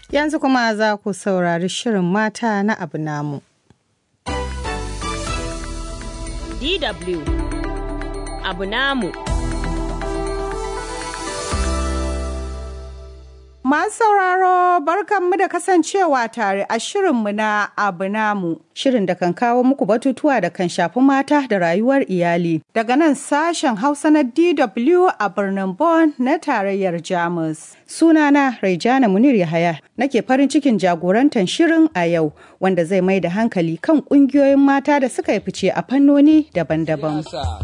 Yanzu kuma za ku saurari shirin mata na abu namu. DW abu namu. Masu sauraro barkanmu da kasancewa tare a shirinmu na abu namu. Shirin da kan kawo muku batutuwa da kan shafi mata da rayuwar iyali. Daga nan sashen Hausa na DW a birnin Bonn na tarayyar Jamus. Sunana Raijana Munir Yahaya nake farin cikin jagorantar shirin a yau wanda zai mai da hankali kan ƙungiyoyin mata da suka yi fice a fannoni daban-daban.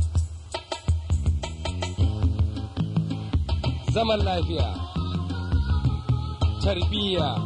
Zaman lafiya. tarbiyya.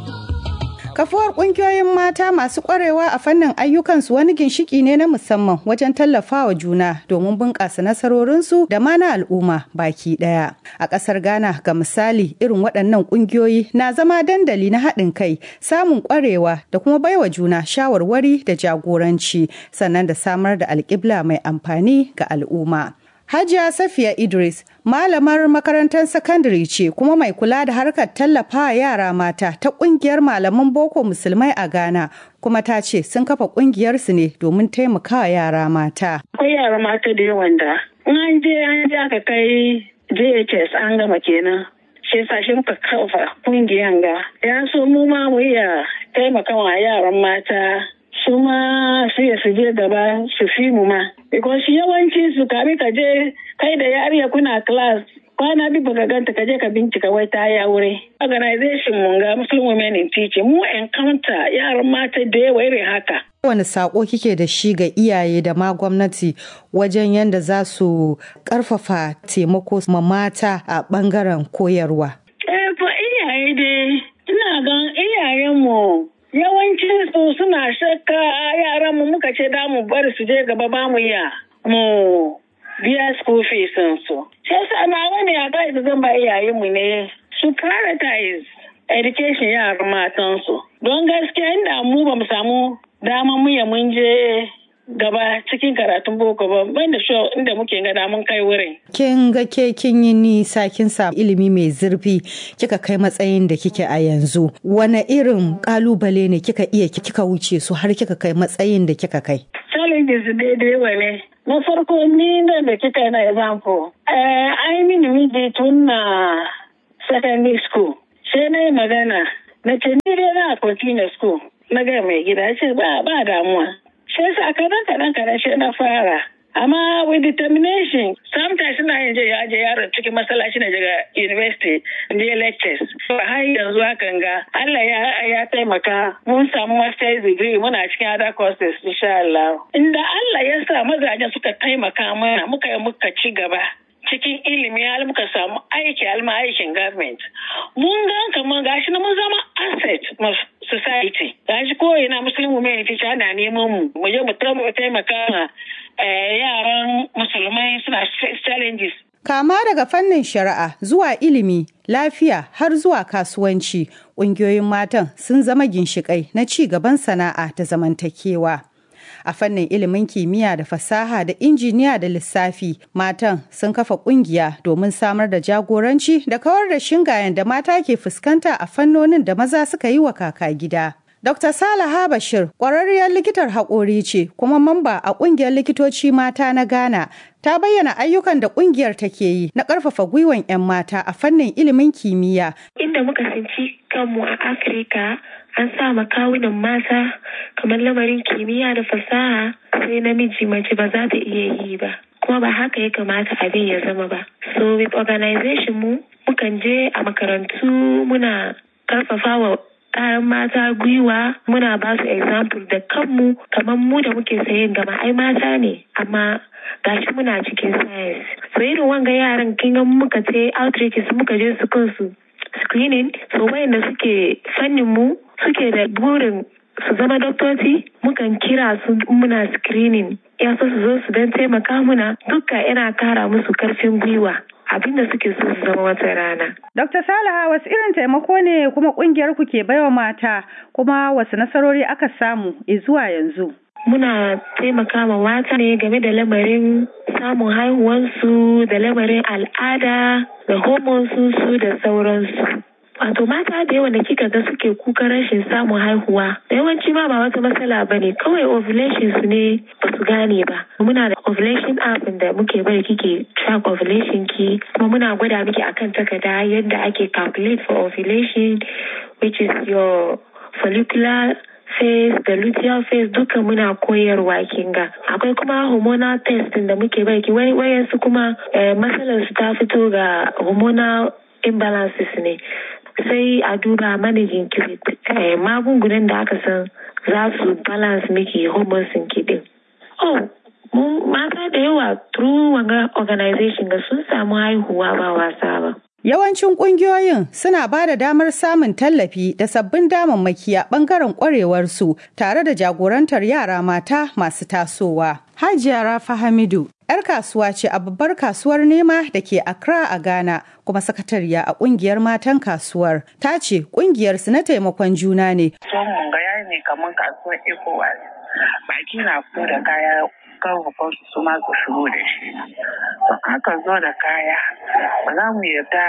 Kafuwar ƙungiyoyin mata masu ƙwarewa a fannin ayyukansu wani ginshiki ne na musamman wajen tallafawa juna domin bunƙasa nasarorinsu da ma na al'umma baki ɗaya. A ƙasar Ghana ga misali irin waɗannan ƙungiyoyi na zama dandali na haɗin kai, samun ƙwarewa da kuma baiwa juna shawarwari da jagoranci sannan da samar da alƙibla mai amfani ga al'umma. Hajiya Safiya Idris malamar makarantar sakandare ce kuma mai kula da harkar tallafa yara mata ta kungiyar malaman boko musulmai a Ghana kuma ta ce sun kafa kungiyar su ne domin taimakawa yara mata. Akwai yara mata da yawan da in an je an je aka kai JHS an gama kenan. Shi yasa shi muka kafa kungiyan ga. Ya so mu ma mu iya taimakawa yaran mata su ma su ya su je gaba su fi mu ma. Because yawanci su kami ka je kai da yariya kuna class kwana bi baka ganta ka je ka bincika wai ta yi aure. Organization mun ga Muslim Women in Teaching mu encounter yaran mata da yawa irin haka. Wani sako kike da shi ga iyaye da ma gwamnati wajen yadda za su karfafa taimako ma mata a bangaren koyarwa? Eh, fa iyaye dai ina gan iyayenmu yawancin su suna shakka yaran mu muka ce da mu bari su je gaba ba mu ya mu biya school fees su sai yasa na wani ya ga da zan ba iyayen mu ne su prioritize education yaran matan su don gaskiya inda mu ba mu samu dama mu ya mun je gaba cikin karatun boko ba ban da show inda muke ga mun kai wurin. Kin ga ke kin yi nisa kin samu ilimi mai zurfi kika kai matsayin da kike a yanzu. Wane irin kalubale ne kika iya kika wuce su har kika kai matsayin da kika kai? Challenges daidai wa ne. Na farko ni da da kika na example. Ai mini miji tun na secondary school. Sai na yi magana. Na ce ni dai na continue school. Na ga mai gida ce ba ba damuwa. sai sa kadan kadan kadan sai na fara amma with determination sometimes ina yin je yaje yaron cikin masallaci na daga university je lectures har yanzu hakan ga Allah ya ya taimaka mun samu master's degree muna cikin other courses insha Allah inda Allah ya sa mazajen suka taimaka mana muka yi muka ci gaba cikin ilimi har muka samu aiki alma aikin government mun ga kamar gashi na mun zama asset society gashi ko ina muslim women teacher ana neman mu mu je mu taimaka ma yaran musulmai suna challenges Kama daga fannin shari'a zuwa ilimi, lafiya har zuwa kasuwanci, ƙungiyoyin matan sun zama ginshiƙai na ci gaban sana'a da zamantakewa. a fannin ilimin kimiyya da fasaha da injiniya da lissafi matan sun kafa kungiya domin samar da jagoranci da kawar da shingayen da mata ke fuskanta a fannonin da maza suka yi wa kaka gida. Dr. Salaha Bashir ƙwararriyar likitar haƙori ce kuma mamba a ƙungiyar likitoci mata na Ghana ta bayyana ayyukan da ƙungiyar take yi na ƙarfafa gwiwan 'yan mata a fannin ilimin kimiyya. Inda muka tsinci kanmu a Afirka an sa kawunan mata kamar lamarin kimiyya da fasaha sai namiji mace ba za ta iya yi ba. Kuma ba haka ya kamata abin ya zama ba. So with organization mu mukan je a makarantu muna karfafa wa kayan mata gwiwa muna ba su example da kanmu kamar mu da muke sayin gama ai mata ne amma gashi muna cikin science so irin wanga yaran kin ga muka ce outreaches muka je su kansu screening so wayanda suke fannin mu suke da burin su zama doktoci mukan kira su muna screening ya so su zo su don taimaka muna duka yana kara musu karfin gwiwa abin da suke so su zama wata rana. Dr. Salaha wasu irin taimako ne kuma kungiyar ku ke baiwa mata kuma wasu nasarori aka samu zuwa yanzu. Muna taimaka ma mata ne game da lamarin samun haihuwansu da lamarin al'ada da hormones su da sauransu. Wato mata da yawa da kika ga suke kukan rashin samun haihuwa da yawanci ma ba wata matsala ba ne kawai ovulation su ne ba su gane ba. Muna da ovulation app da muke bari kike track ovulation ki kuma muna gwada miki akan takarda yadda ake calculate for ovulation which is your follicular phase da luteal phase duka muna koyarwa kinga akwai kuma hormonal test da muke baki wayansu kuma matsalar su ta fito ga hormonal imbalances ne sai a duba managing ki magungunan da aka san za su balance miki hormones ki din oh mata da yawa through wanga organization ga sun samu haihuwa ba wasa ba Yawancin ƙungiyoyin suna ba da damar samun tallafi da sabbin damammaki a ɓangaren ƙwarewarsu tare da jagorantar yara mata masu tasowa. Hajiya Rafa Hamidu, 'yar kasuwa ce a babbar kasuwar nema da ke Accra a Ghana kuma sakatariya a ƙungiyar matan kasuwar. Ta ce ƙungiyarsu na taimakon juna ne. Son mun ga ne kamar kasuwar ECOWAS. Baki na fito da kaya kan su ma su shigo da shi. Don aka zo da kaya ba za mu yarda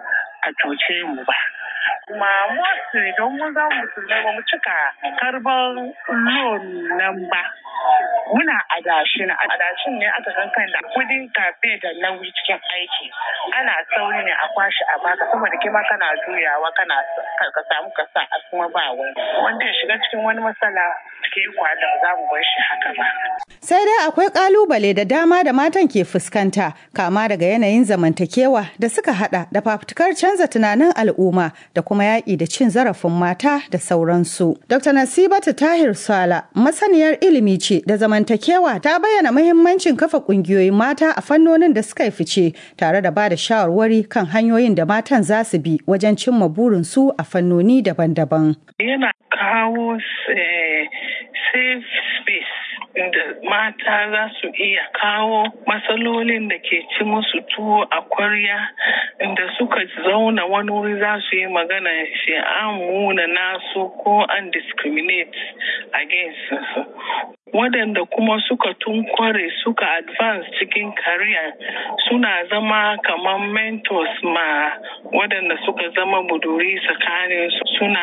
a cuce mu ba. Kuma mostly don mun za mu musulmai ba mu cika karban loan nan ba. Muna adashi na adashin ne aka san kan da kudin kafe da nauyi cikin aiki. Ana sauri ne a kwashi a baka saboda kima kana juyawa kana ka samu ka sa a kuma ba wani. Wanda ya shiga cikin wani matsala cikin kwada za mu bar shi haka ba. Sai dai akwai kalubale da dama da matan ke fuskanta kama daga yanayin zamantakewa da suka hada da fafutukar canza tunanin al'umma da kuma yaƙi da cin zarafin mata da sauransu. Dr. Nasibatu Tahir Sala masaniyar ilimi ce da zamantakewa ta bayyana muhimmancin kafa ƙungiyoyin mata a fannonin da suka yi fice tare da ba da shawarwari kan hanyoyin da matan za su bi wajen cimma burinsu a fannoni daban-daban. Yana kawo safe space da mata za su iya kawo matsalolin da ke ci musu tuwo a kwarya inda suka zauna wani wuri za su yi magana shi an muna nasu ko an discriminate against su waɗanda kuma suka tunkware suka advance cikin kariya suna zama kamar mentors ma waɗanda suka zama buduri tsakanin suna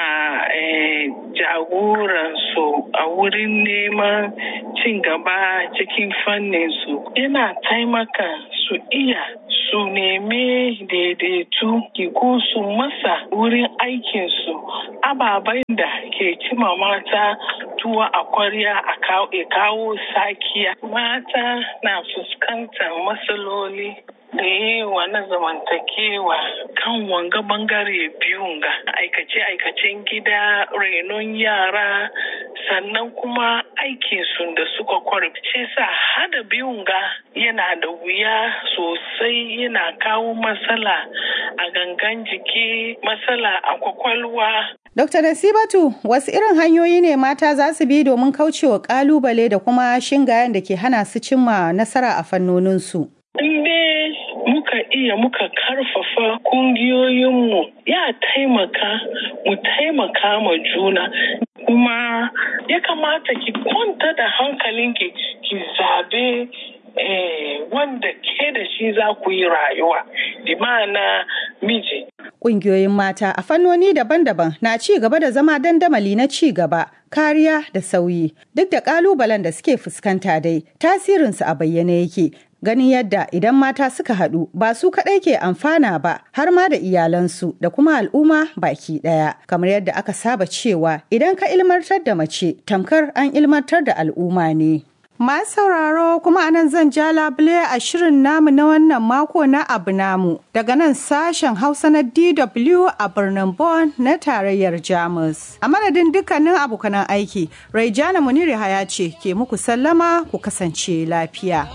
jagoransu a wurin neman cin gaba cikin fannin su yana taimaka su iya su neme daidaitu ko su masa wurin aikinsu ababen da ke cima mata tuwa a kwarya a kawo sakiya mata na fuskantar matsaloli da yawa na zamantakewa kan wanga bangare biyun ga aikace-aikacen gida renon yara sannan kuma aikinsu da suka kwarfice sa hada biyun ga yana da wuya sosai yana kawo matsala a gangan jiki matsala a kwakwalwa Dr. Nasibatu, wasu irin hanyoyi ne mata za su bi domin kaucewa kalubale da kuma shingayen da ke hana su cimma nasara a fannoninsu? Inde muka iya muka karfafa kungiyoyinmu ya taimaka mu taimaka ma juna kuma ya kamata ki kwanta da hankalinki ki zabe eh, wanda ke da shi za ku yi rayuwa bi ma'ana miji Ƙungiyoyin mata a fannoni daban-daban na ci gaba da zama dandamali na ci gaba, kariya da sauyi. Duk da ƙalubalen da suke fuskanta dai, tasirinsu a bayyane yake. Ganin yadda idan mata suka haɗu ba su kaɗai ke amfana ba har ma da iyalansu da kuma al'umma baki ɗaya. Kamar yadda aka saba cewa idan ka ilmantar da mace tamkar an ilmantar da al'umma ne. Masu sauraro kuma anan zan ja labule a shirin namu na wannan mako na abu namu daga nan sashen Hausa na DW a birnin Bonn na tarayyar Jamus. A madadin dukkanin abokanan aiki, Raijana Muniri Haya ce ke muku sallama ku kasance lafiya.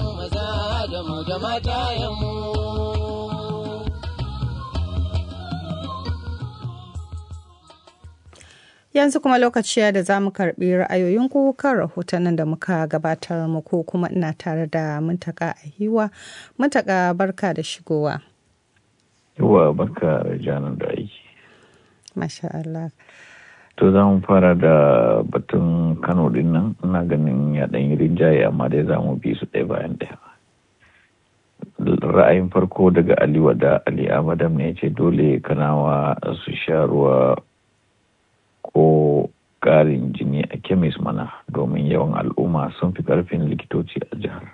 Yanzu kuma lokaci da za mu karɓi ra'ayoyinku kan rahotannin da muka gabatar muku kuma ina tare da muntaka a hiwa. Muntaka barka da shigowa. Yawa barka janar da aiki. Masha Allah. To za mu fara da batun Kano din nan ina ganin ya ɗan yi rinjaye amma dai za mu bi su ɗaya bayan ɗaya. ra'ayin farko daga ali wada ali amadam ne ce dole kanawa su sha ruwa ko ƙarin jini a kemis mana domin yawan al'umma sun fi ƙarfin likitoci a jihar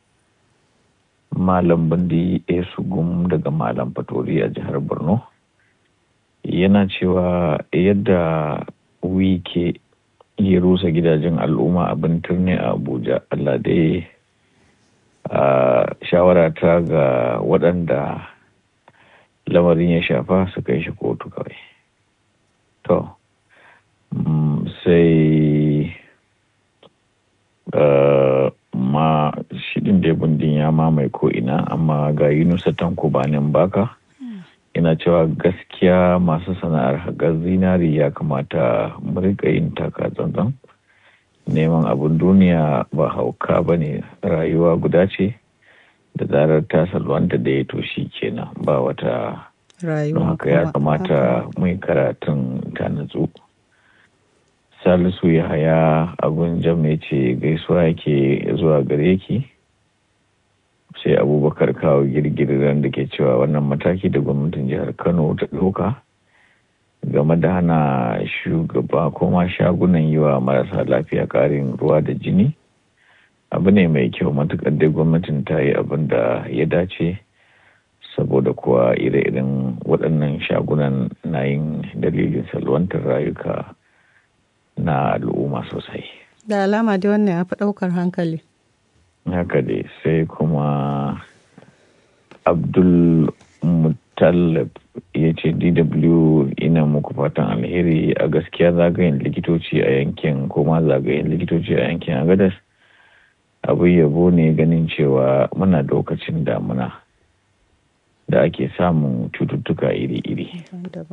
malam bandi esugum daga malam fatori a jihar borno yana cewa yadda wike ya rusa gidajen al'umma abin turne a abuja allah dai a shawara ta ga waɗanda lamarin ya shafa su kai shi kotu kawai to sai ma shidin da bundin ya mamaye ko ina amma ga yunusa tanko banin baka ina cewa gaskiya masu sana'ar haƙar zinari ya kamata mu rika yin taka tsantsan neman abin duniya ba hauka ba ne rayuwa guda ce da zarar ta salwanta da ya toshi kenan ba wata don haka ya kamata mai karatun ta natsu salisu ya haya abin jam ya ce gaisuwa yake zuwa gare ki sai abubakar kawo girgirar da ke cewa wannan mataki da gwamnatin jihar kano ta ɗauka game da hana shugaba kuma shagunan yi wa marasa lafiya ƙarin ruwa da jini abu ne mai kyau matuƙar dai gwamnatin ta yi abin da ya dace saboda kuwa ire-iren waɗannan shagunan na yin dalilin salwantar rayuka na al'umma sosai da alama dai wannan ya fi ɗaukar hankali haka dai sai kuma abdul mutallab ya ce dw ina muku fatan alheri a gaskiya zagayen likitoci a yankin kuma zagayen likitoci a yankin agadas abu yabo ne ganin cewa muna lokacin damuna da ake samun cututtuka iri-iri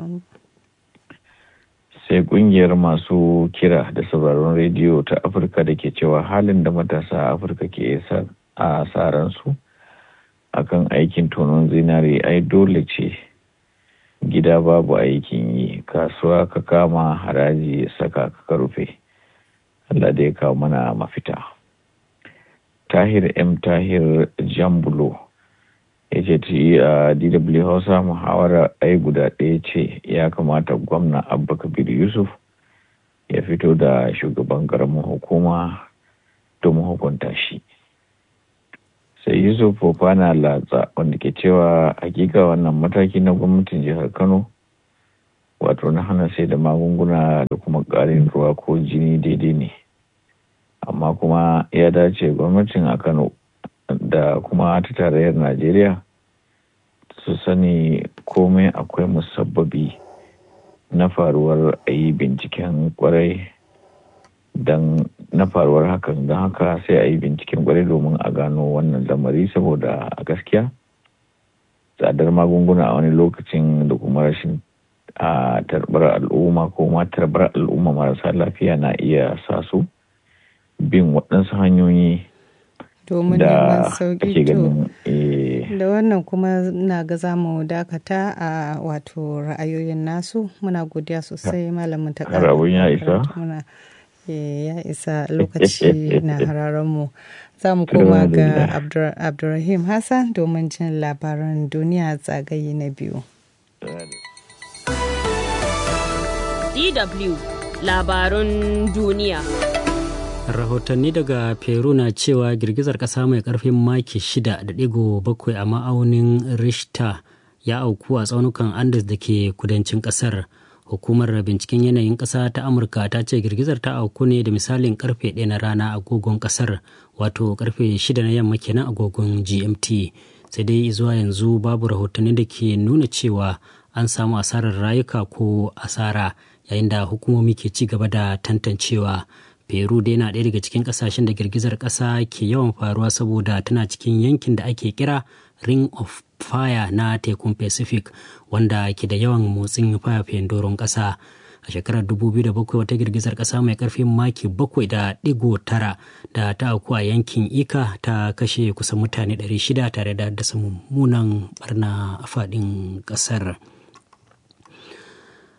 sai kungiyar masu kira da sauraron rediyo ta afirka da ke cewa halin da matasa a afirka ke a saransu akan aikin tonon zinare ai dole ce gida babu aikin yi kasuwa ka kama haraji ya saka ka rufe Allah da ya kawo mana mafita tahir m tahir jambulo ya ce a dw hausa muhawara ai guda ɗaya ce ya kamata gwamna abba kabir yusuf ya fito da shugaban ƙaramin hukuma domin hukunta shi sai yusuf fofana latsa wanda ke cewa hakika wannan mataki na gwamnatin jihar kano wato na hana sai da magunguna da kuma ƙarin ruwa ko jini daidai ne amma kuma ya dace gwamnatin a kano da kuma ta tarayyar najeriya su sani komai akwai musabbabi na faruwar a yi binciken kwarai don na faruwar hakan don haka sai a yi binciken kwarai domin a gano wannan lamari saboda a gaskiya tsadar magunguna a wani lokacin da kuma rashin a tarbar al'umma ko ma tarbar al'umma marasa lafiya na iya sa su bin waɗansu hanyoyi domin neman sauki to eh, da wannan kuma na ga za mu dakata a wato ra'ayoyin nasu muna godiya sosai malamin ta har abun ya isa? muna eh, ya isa lokaci na hararen mu za mu koma ga Abdur- abdurrahim hassan domin jin labaran duniya zagaye na biyu DW labarun duniya. rahotanni daga peru na cewa girgizar kasa mai karfin maki 6.7 a ma'aunin richter ya auku a tsaunukan andes da ke kudancin kasar hukumar binciken yanayin kasa ta amurka ta ce girgizar ta auku ne da misalin karfe 1 na rana agogon kasar wato karfe 6 na yamma kenan agogon gmt sai dai zuwa yanzu babu rahotanni da ke nuna cewa an samu asarar rayuka ko asara yayin da hukumomi ke ci gaba da tantancewa peru dai na ɗaya daga cikin ƙasashen da girgizar ƙasa ke yawan faruwa saboda tana cikin yankin da ake kira ring of fire na tekun pacific wanda ke da yawan motsin fayafayen doron ƙasa a shekarar 2007 wata girgizar ƙasa mai ƙarfin maki 7.9 da ta auku a yankin ika ta kashe kusan mutane 600 tare da haddasa mummunan barna a faɗin ƙasar.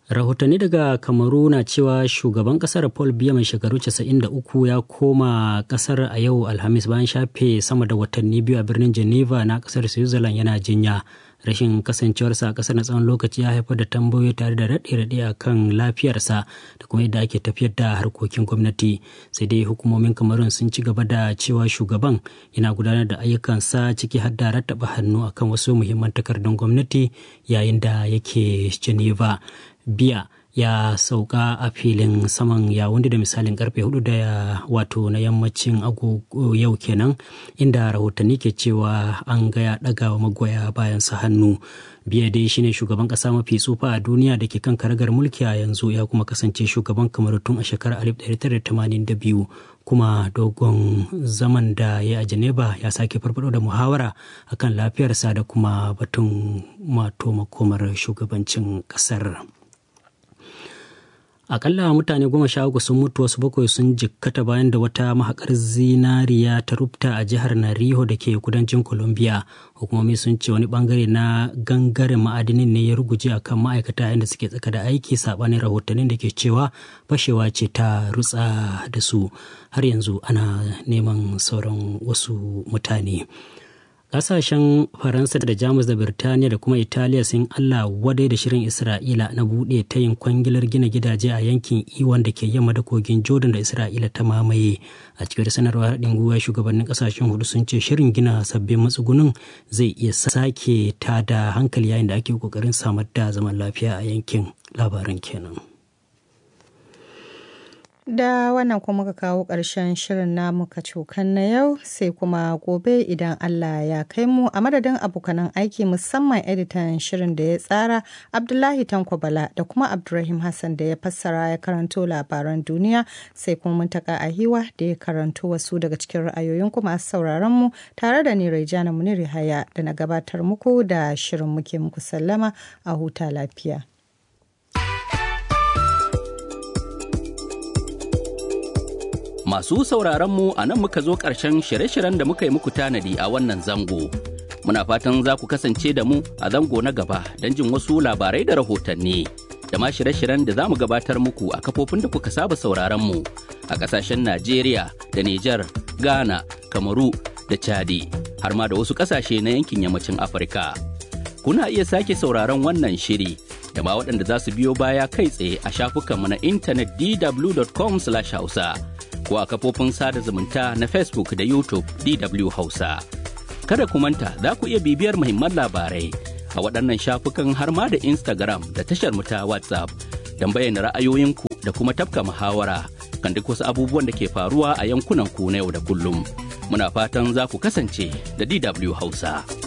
rahotanni daga kamaru na cewa shugaban kasar paul biya mai shekaru 93 ya koma kasar a yau alhamis bayan shafe sama da watanni biyu a birnin geneva na kasar switzerland yana jinya rashin kasancewarsa a kasar na tsawon lokaci ya haifar da tambayoyi tare da raɗe-raɗe a kan lafiyarsa da kuma yadda ake tafiyar da harkokin gwamnati sai dai hukumomin kamarun sun ci gaba da cewa shugaban yana gudanar da ayyukansa ciki har da rattaba hannu akan wasu muhimman takardun gwamnati yayin da yake geneva biya ya sauka a filin saman yawundi da misalin karfe hudu da wato na yammacin agogo yau kenan inda rahotanni ke cewa an ga ya daga wa magoya bayan sa hannu biya dai shine shugaban kasa mafi tsufa a duniya da ke kan karagar mulki a yanzu ya kuma kasance shugaban kamar tun a shekarar 1982 kuma dogon zaman da ya a Geneva ya sake farfado da muhawara akan lafiyarsa da kuma batun mato makomar shugabancin kasar. akalla mutane goma sha uku sun mutu wasu bakwai sun jikkata bayan da wata mahakar zinariya ta rubta a jihar nariho da ke kudancin colombia hukumomi sun ce wani bangare na gangaren ma'adinin ne ya ruguje akan ma'aikata inda suke tsaka da aiki sabanin rahotannin da ke cewa fashewa ce ta rutsa da su har yanzu ana neman sauran wasu mutane kasashen faransa da jamus da birtaniya da kuma italiya sun allah wadai da shirin isra'ila na buɗe ta yin kwangilar gina gidaje a yankin iwan da ke yamma da kogin jordan da isra'ila ta mamaye a cikin sanarwar haɗin gwiwa shugabannin kasashen hudu sun ce shirin gina sabbin matsugunin zai iya sake ta da hankali yayin da ake kokarin samar da zaman lafiya a yankin labaran kenan Da wannan kuma muka kawo ƙarshen shirin namu kacokan na yau sai kuma gobe idan Allah ya kai mu a madadin abokanan aiki musamman editan shirin da ya tsara Abdullahi Tanko Bala da kuma Abdulrahim Hassan da ya fassara ya karanto labaran duniya sai kuma muntaka ahiwa da ya karanto wasu daga cikin ra'ayoyin kuma masu sauraron mu tare da ni Raijana Muniri Haya da na gabatar muku da shirin muke muku sallama a huta lafiya. Masu sauraron mu a nan muka zo ƙarshen shirye-shiryen da muka yi muku tanadi a wannan zango. Muna fatan za ku kasance da mu a zango na gaba don jin wasu labarai da rahotanni. Da ma shirye-shiryen da za mu gabatar muku a kafofin da kuka saba sauraron mu a ƙasashen Najeriya da Nijar, Ghana, Kamaru da Chadi, har ma da wasu ƙasashe na yankin yammacin Afirka. Kuna iya sake sauraron wannan shiri da ma waɗanda za su biyo baya kai tsaye a shafukanmu na intanet dw.com/hausa. ko a kafofin sada zumunta na Facebook da YouTube DW Hausa. Kada ku manta za ku iya bibiyar muhimman labarai a waɗannan shafukan har ma da Instagram da tashar mu ta WhatsApp don bayyana ra'ayoyinku da kuma tafka muhawara kan duk wasu abubuwan da ke faruwa a yankunan ku na yau da kullum. Muna fatan za ku kasance da DW Hausa.